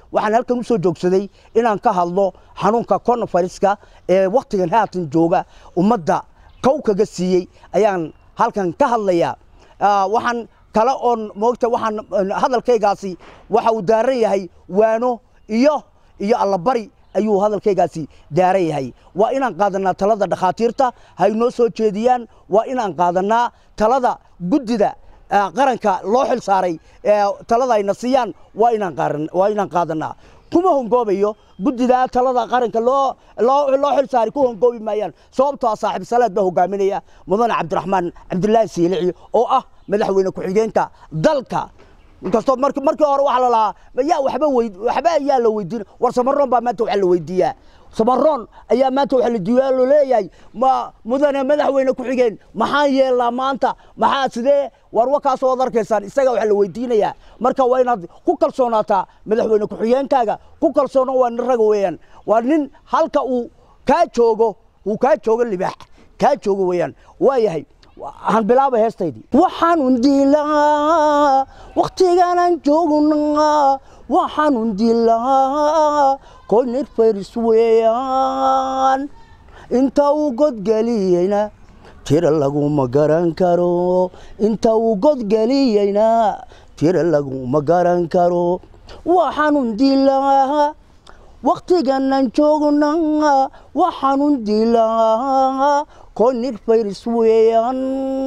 waxaan halkan u soo joogsaday inaan ka hadlo xanuunka coronaviruska ee wakhtigan haatan jooga ummadda kow kaga siiyey ayaan halkan ka hadlayaa waxaan kale oon moogta waxaan hadalkaygaasi waxa uu daaran yahay waano iyo iyo allabari ayuu hadalkaygaasi daaran yahay waa inaan qaadanaa talada dhakhaatiirta hay noo soo jeediyaan waa inaan qaadanaa talada guddida qaranka loo xil saaray talada ayna siiyaan waa inaan waa inaan qaadanaa kuma hongoobayo guddida talada qaranka loo loo loo xil saaray ku hongoobi maayaan sababtoo ah saaxiib salaad baa hogaaminaya mudane cabdiraxmaan cabdilaahi siilici oo ah madaxweyne ku-xigeenka dalka inkastoo marki markii hore waxaa la lahaa yaa waxba weyd waxba ayaa la weydiin war samaroon baa maanta waxaa la weydiiyaa samaroon ayaa maanta waxaa la diiyaa loo leeyahay ma mudane madaxweyne ku-xigeen maxaan yeelnaa maanta maxaa sidee war wakaasoo ad arkaysaan isaga waxaa la weydiinayaa marka waa inaad ku kalsoonaataa madaxweyne ku-xigeenkaaga ku kalsoono waa nin raga weeyaan waa nin halka uu kaa joogo uu kaa joogo libaax kaa joogo weeyaan waa yahay han bilaaba heestaydii waxaanun dilaa wakhtigaanaan joognaa waxaanun dilaa koynir fayris weeyaan inta uu godgeliyeyna tira laguma garan karo inta uu godgeliyeyna tira laguma garan karo waxaanun dilaa wakhtigaanaan joognaa waxaanun dilaa koynir fayris weeyaan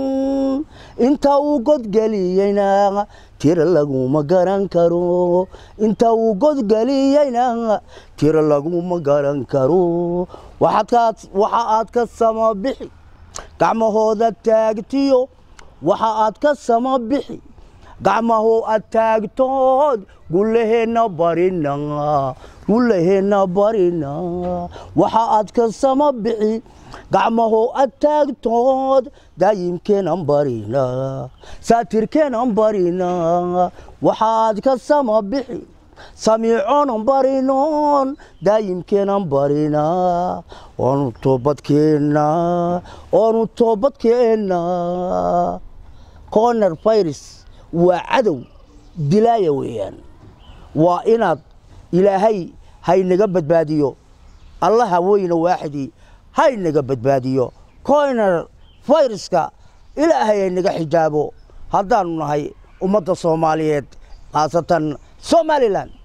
inta uu godgeliyeyna tira laguma garan karo inta uu godgeliyeyna tira laguma garan karo waxa aad ka sama bixi gacmahooda taagtiyo waxa aad ka sama bixi gacmahoo aad taagtood gullaheenna barina gullaheenna barina waxa aad ka sama bixi gacmahoo ad taagtood daayimkeenan barina saatirkeenan barina waxaad ka sama bixi samiiconan barinoon daayimkeenan barina oonu toobadkeenna oonu toobadkeenna corner virus waa cadow dilaaya weeyaan waa inaad ilaahay haynaga badbaadiyo allaha weyna waaxidii haynaga badbaadiyo coyner viruska ilaahay haynaga xijaabo haddaanu nahay ummadda soomaaliyeed khaasatan somalilan